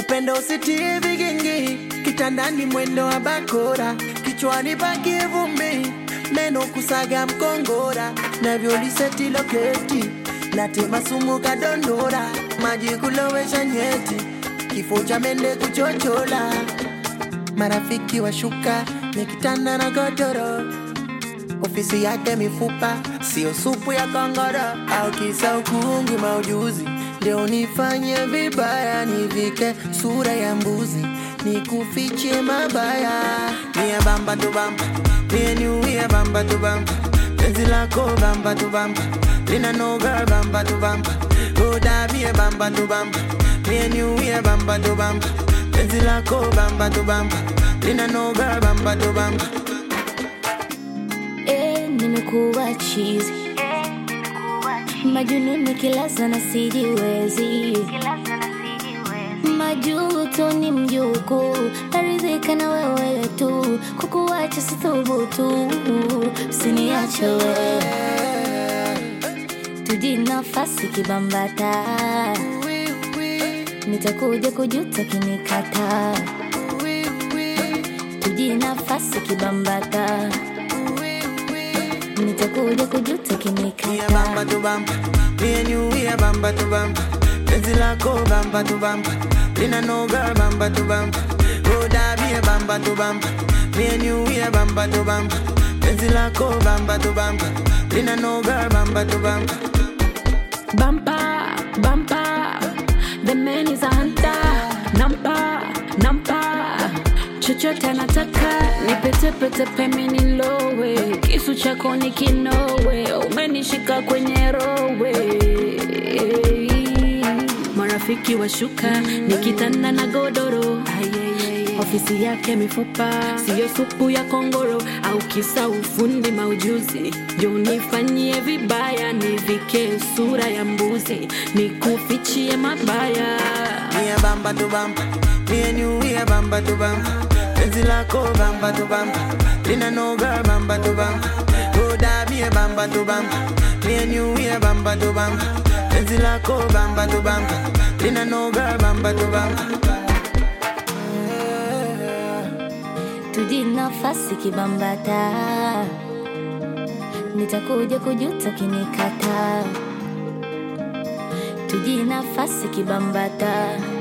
upendo usitie vigingi kitandani mwendo wa bakora kichwani pakie vumbi meno kusaga mkongora navyoliseti loketi natema sumu kadondora maji kulowesha nyeti kifo cha mende kuchochola marafiki washuka nikitanda na godoro ofisi yake mifupa sio supu ya kongoro au kisa ukungi maujuzi leo nifanye vibaya nivike sura ya mbuzi nikufiche mabaya mia bamba tu bamba mie niuia bamba tu bamba penzi lako bamba tu bamba lina noga bamba tu bamba roda mie bamba tu bamba mie niuia bamba tu bamba penzi lako bamba tu bamba lina noga bamba tu bamba Eh, nimekuwa chizi majununi kilaza na sijiwezi majuto ni mjuku naridhika na wewe tu kukuacha sithubutu usiniache wewe tuji nafasi kibambata nitakuja kujuta kinikata tuji nafasi kibambata nitakuja kujuta Mia kinikata bamba tu bamba, me and you we a bamba tu bamba. Penzi lako bamba tu bamba, lina no girl bamba tu bamba. Roda be a bamba tu bamba, me and you we a bamba tu bamba. Penzi lako bamba tu bamba, lina no girl bamba tu bamba. Bumper, bumper, the man is a hunter. Nampa, nampa, chochote anataka nipetepete peme nilowe, kisu chako ni kinowe, umenishika kwenye rowe. Marafiki washuka nikitanda na godoro ofisi yake mifupa siyo supu ya kongoro au kisa ufundi maujuzi jo nifanyie vibaya nivike sura ya mbuzi nikufichie mabaya Mia bamba tu bamba, me and you we a bamba tu bamba. Penzi lako bamba tu bamba, lina no girl bamba tu bamba. Roda be a bamba tu bamba, me and you we a bamba tu bamba. Penzi lako bamba tu bamba, lina no girl bamba tu bamba. tuji nafasi kibambata nitakuja kujuta kinikata tuji nafasi kibambata